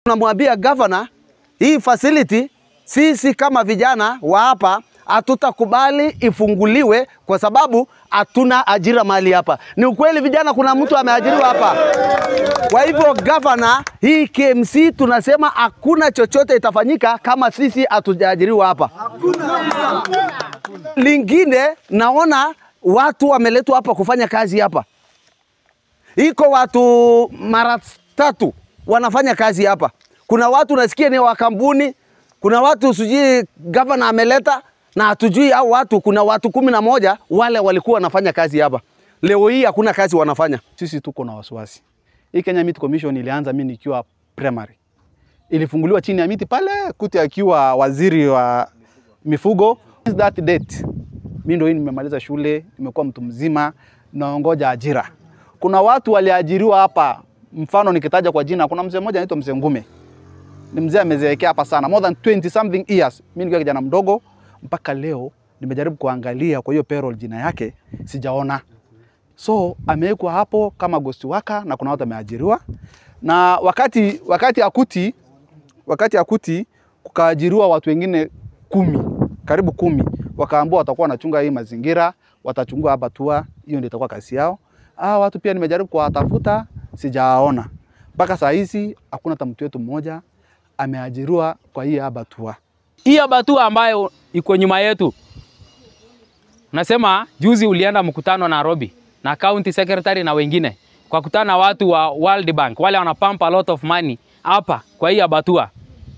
Tunamwambia gavana, hii facility sisi kama vijana wa hapa hatutakubali ifunguliwe kwa sababu hatuna ajira mahali hapa. Ni ukweli vijana, kuna mtu ameajiriwa hapa. Kwa hivyo gavana, hii KMC tunasema hakuna chochote itafanyika kama sisi hatujaajiriwa hapa. Lingine naona watu wameletwa hapa kufanya kazi hapa, iko watu mara tatu wanafanya kazi hapa. Kuna watu nasikia ni wa kampuni, kuna watu sijui gavana ameleta na hatujui au watu, kuna watu kumi na moja wale walikuwa wanafanya kazi hapa. Leo hii hakuna kazi wanafanya. Sisi tuko na wasiwasi. Hii Kenya Meat Commission ilianza mimi nikiwa primary, ilifunguliwa chini ya miti pale Kuti akiwa waziri wa mifugo. Since that date mimi ndio hii nimemaliza shule, nimekuwa mtu mzima, naongoja ajira. Kuna watu waliajiriwa hapa, mfano nikitaja kwa jina, kuna mzee mmoja anaitwa mzee Ngume, ni mzee amezeekea hapa sana, more than 20 something years. Mimi nikiwa kijana mdogo mpaka leo nimejaribu kuangalia kwa hiyo payroll jina yake sijaona. So amewekwa hapo kama ghost worker na kuna watu ameajiriwa. Na wakati wakati akuti wakati akuti kukaajiriwa watu wengine kumi, karibu kumi, wakaambiwa watakuwa wanachunga hii mazingira, watachungua hapa tua, hiyo ndio itakuwa kazi yao. Ah, watu pia nimejaribu kuwatafuta, sijawaona. Mpaka saa hizi hakuna hata mtu wetu mmoja ameajiriwa kwa hii haba tua. hii abatua ambayo iko nyuma yetu, nasema juzi ulienda mkutano Nairobi na county secretary na wengine kwa kutana na watu wa World Bank, wale wana pump a lot of money hapa kwa hii abatua,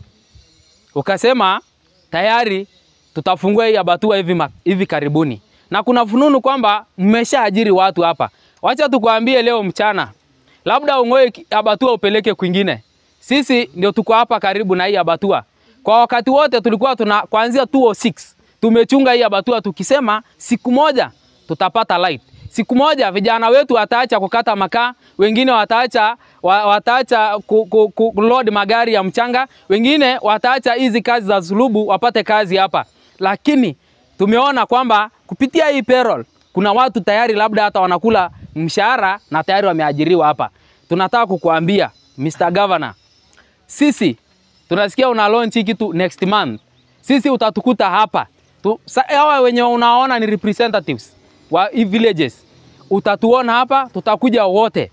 ukasema tayari tutafungua hii abatua hivi, ma- hivi karibuni, na kuna fununu kwamba mmeshaajiri watu hapa. Wacha tukwambie leo mchana, labda ung'oe ki- abatua upeleke kwingine. Sisi ndio tuko hapa karibu na hii abatua. Kwa wakati wote tulikuwa tuna kuanzia 206 tumechunga hii abatua tukisema siku moja tutapata light. Siku moja vijana wetu wataacha kukata makaa, wengine wataacha wa, wataacha ku, ku, ku, load magari ya mchanga, wengine wataacha hizi kazi za sulubu wapate kazi hapa. Lakini tumeona kwamba kupitia hii payroll kuna watu tayari labda hata wanakula mshahara na tayari wameajiriwa hapa. Tunataka kukuambia Mr. Governor, sisi tunasikia una launch hii kitu next month. Sisi utatukuta hapa tu, sa, hawa wenye unaona ni representatives wa hii villages, utatuona hapa, tutakuja wote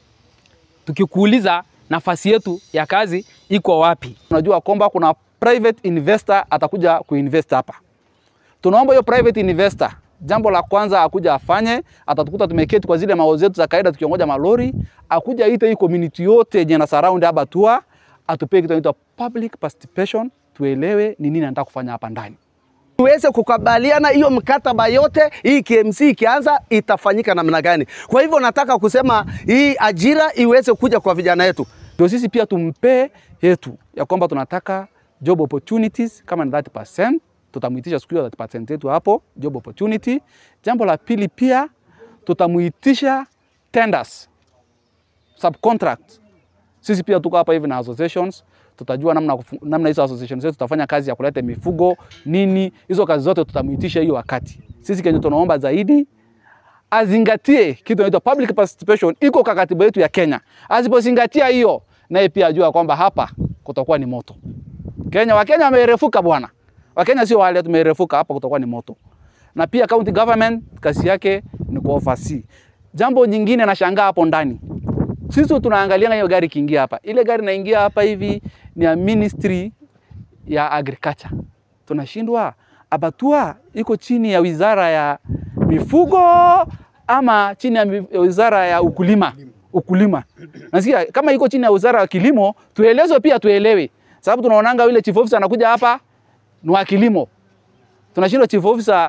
tukikuuliza nafasi yetu ya kazi iko wapi. Tunajua kwamba kuna private investor atakuja kuinvest hapa. Tunaomba hiyo private investor, jambo la kwanza akuja afanye, atatukuta tumeketi kwa zile mao zetu za kawaida tukiongoja malori, akuja ite hii community yote yenye na surround hapa tua, atupee kitu inaitwa public participation, tuelewe ni nini anataka kufanya hapa ndani. tuweze kukubaliana hiyo mkataba yote, hii KMC ikianza itafanyika namna gani. Kwa hivyo nataka kusema hii ajira iweze kuja kwa vijana wetu. Ndio sisi pia tumpee yetu ya kwamba tunataka job opportunities kama ni 30%, tutamuitisha siku hiyo 30% yetu hapo job opportunity. Jambo la pili pia tutamuitisha tenders, subcontract. Sisi pia tuko hapa hivi na associations, tutajua namna kufu- namna hizo associations zetu tutafanya kazi ya kuleta mifugo nini, hizo kazi zote tutamuitisha hiyo wakati. Sisi kenye tunaomba zaidi azingatie kitu inaitwa public participation, iko kwa katiba yetu ya Kenya. Asipozingatia hiyo, naye pia ajua kwamba hapa kutakuwa ni moto. Kenya, Wakenya wamerefuka bwana, Wakenya sio wale tumerefuka, hapa kutakuwa ni moto. Na pia county government kazi yake ni kuoversee. Jambo nyingine nashangaa hapo ndani, sisi tunaangalia hiyo gari kiingia hapa, ile gari inaingia hapa hivi ni ya ministry ya agriculture. Tunashindwa abatua iko chini ya wizara ya mifugo ama chini ya mi- ya wizara ya ukulima ukulima. Nasikia kama iko chini ya wizara ya kilimo, tuelezwe pia tuelewe, sababu tunaonanga yule chief officer anakuja hapa ni wa kilimo, tunashindwa chief officer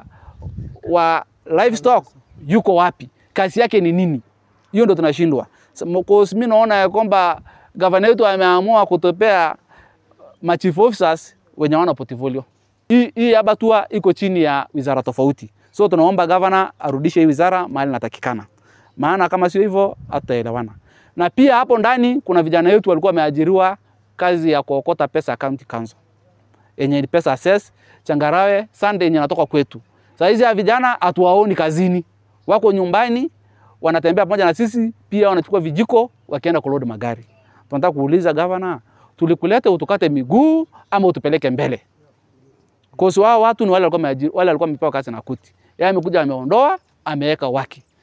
wa livestock yuko wapi, kazi yake ni nini? Hiyo ndo tunashindwa. Mimi naona ya kwamba gavana wetu ameamua kutopea ma chief officers wenye wana portfolio. Hii hii abatua iko chini ya wizara tofauti, so tunaomba gavana arudishe hii wizara mahali inatakikana, maana kama sio hivyo hatutaelewana. Na pia hapo ndani kuna vijana wetu walikuwa wameajiriwa kazi ya kuokota pesa county council yenye ni pesa assess changarawe Sunday yenye natoka kwetu. Saa hizi ya vijana hatuwaoni kazini, wako nyumbani wanatembea pamoja na sisi, pia wanachukua vijiko wakienda kuload magari. Tunataka kuuliza gavana, tulikulete utukate miguu ama utupeleke mbele. Kosi wao watu ni wale walikuwa wameajiri, wale walikuwa wamepewa kazi na kuti. Yeye amekuja ameondoa, ameweka wake.